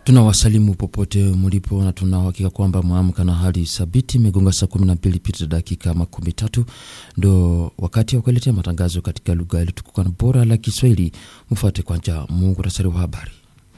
Tunawasalimu popote mlipo na tunauhakika kwamba mwamka na hali thabiti. Imegonga saa kumi na mbili pita dakika makumi tatu ndo wakati wa kueletea matangazo katika lugha iliyotukuka na bora la Kiswahili. Mfuate kwanza muhtasari wa habari.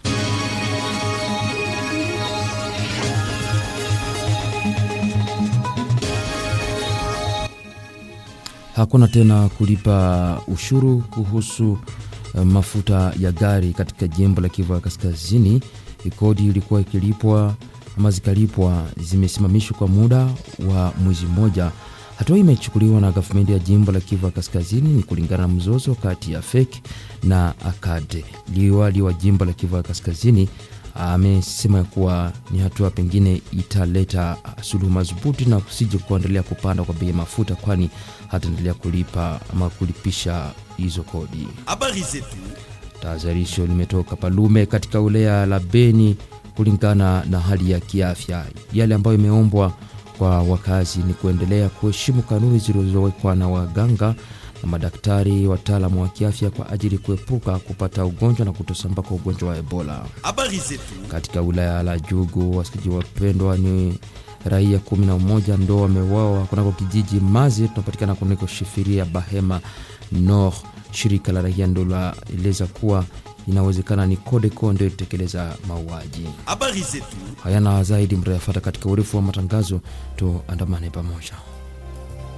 Hakuna tena kulipa ushuru kuhusu uh, mafuta ya gari katika jimbo la Kivu ya Kaskazini. Kodi ilikuwa ikilipwa ama zikalipwa zimesimamishwa kwa muda wa mwezi mmoja. Hatua hii imechukuliwa na gavumenti ya jimbo la Kivu ya Kaskazini ni kulingana na mzozo kati ya FEC na ACAD. Liwali wa jimbo la Kivu ya Kaskazini amesema kuwa ni hatua pengine italeta suluhu madhubuti na kusije kuendelea kupanda kwa bei ya mafuta, kwani hataendelea kulipa ama kulipisha hizo kodi. Habari zetu. Tahadharisho limetoka Palume katika wilaya la Beni kulingana na hali ya kiafya. Yale ambayo imeombwa kwa wakazi ni kuendelea kuheshimu kanuni zilizowekwa na waganga na madaktari wataalamu wa kiafya kwa ajili kuepuka kupata ugonjwa na kutosambaa kwa ugonjwa wa Ebola. Habari zetu. Katika wilaya la Jugu, wasikiji wapendwa, ni raia kumi na moja ndo wameuawa kunako kijiji Mazi tunapatikana kunako shifiria Bahema Nord. Shirika la raia ndo laeleza kuwa inawezekana ni Codeco ndio itekeleza mauaji Habari zetu. hayana zaidi. Mtayafata katika urefu wa matangazo, tuandamane pamoja.